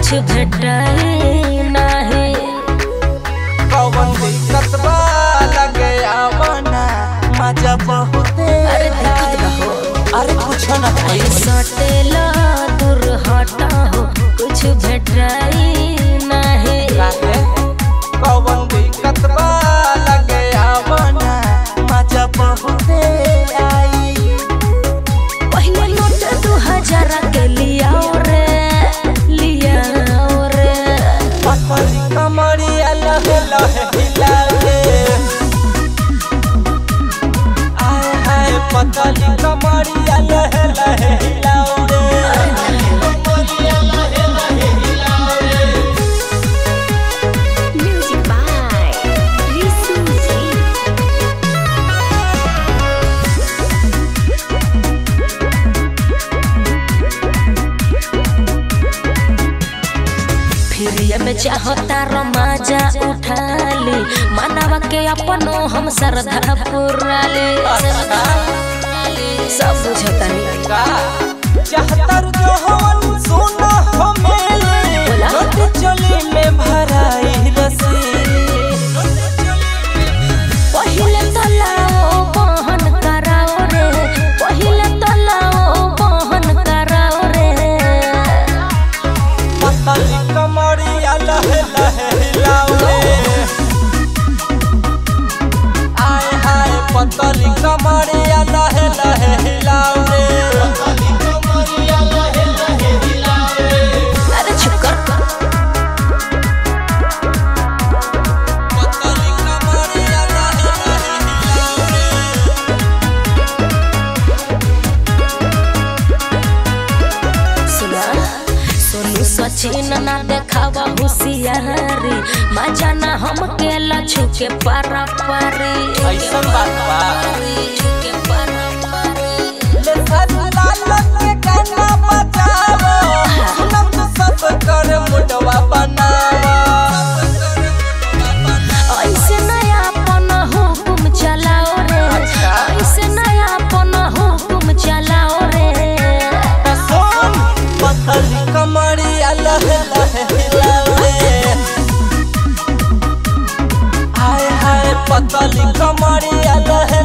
कुछ भेटाई नाही कौन दिक्कत बा लगे आवना मजा बहुते अरे दिक्कत बा हो। अरे कुछ न होई सटेला दूर हटा हो कुछ भेटाई नाही काहे कौन दिक्कत बा लगे आवना मजा बहुते आई पहले नोट दू हजार के लियाओ रे लियाओ रे पतली कमरिया लहे लहे हिलावे आए हाय पतली कमरिया लहे लहे हिलावे म्यूजिक बाय रिसू जी फिर में चाहता रमाजा उठा ली मानवा के अपनो हम श्रद्धा पुराली सब बुझतानी का चाहतर जो हवन सोना हमें बोला। रोटी चली में भराई रसी पहिले तलाओ बहन कराओ रे पहिले तलाओ बहन कराओ रे पतली कमरिया लहे लहे हिलावे आए हाय पतली कमरिया लहे लहे हिलावे अरे छुकर पतली कमरिया लहे लहे हिलावे सुना सोनू सचिन ना देखावा होशियारी मजा ना हम के लछु के पारा पारी ऐसन बात बा छुके पारा पारी ले सजला के गाना बजावो सुनम तो सब कर मुडवा बनावो ऐसे नया अपन हुकुम चलाओ रे अच्छा। ऐसे नया अपन हुकुम चलाओ रे सोन पतली कमरिया लहे लहे हिलावे हाय हाय पतली कमरिया लहे